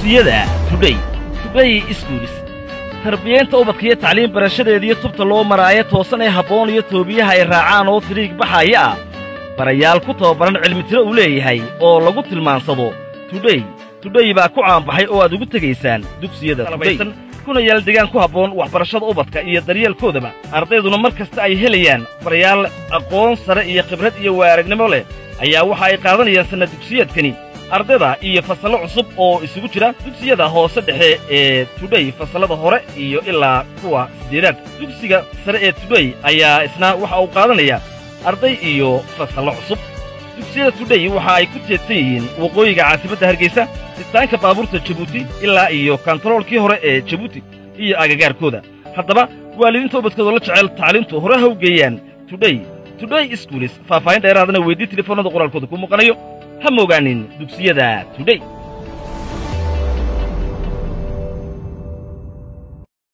dugsiyada tudhay tudhay iskuulis tarbiyaynta ubadka iyo tacliim barashadeediyo tubta loo maraayo toosan ee habboon iyo toobiyaha ay raacaan oo firiig baxaaya ah barayaal ku tababaran cilmitiro uu leeyahay oo lagu tilmaansado tudhay tudhay baa ku caanbaxay oo aad ugu tegaysaan dugsiyada tudhay kuna yaal degaan ku habboon waxbarashada ubadka iyo daryeelkoodaba ardayduna mar kasta ay helayaan barayaal aqoon sare iyo khibrad iyo waaragnimo leh ayaa waxa ay qaadanayaan sanna dugsiyeedkani ardayda iyo fasallo cusub oo isugu jira dugsiyada hoose dhexe ee tudhay fasallada hore iyo ilaa kuwa siddeedaad dugsiga sare ee tudhay ayaa isna waxa uu qaadanayaa arday iyo fasallo cusub dugsiyada tudhay waxa ay ku teedsan yihiin waqooyiga caasimadda hargeysa sitaanka baabuurta jabuuti ilaa iyo kantaroolkii hore ee jabuuti iyo agagaarkooda haddaba waalidiinta ubadkoodoo la jecel tacliintu hore ha u geeyaan tudhay tudhay iskuulis faahfaahin dheeraadana weydii telefoonnada qoraalkooda ku muuqanayo ha moogaanin dugsiyada tudhay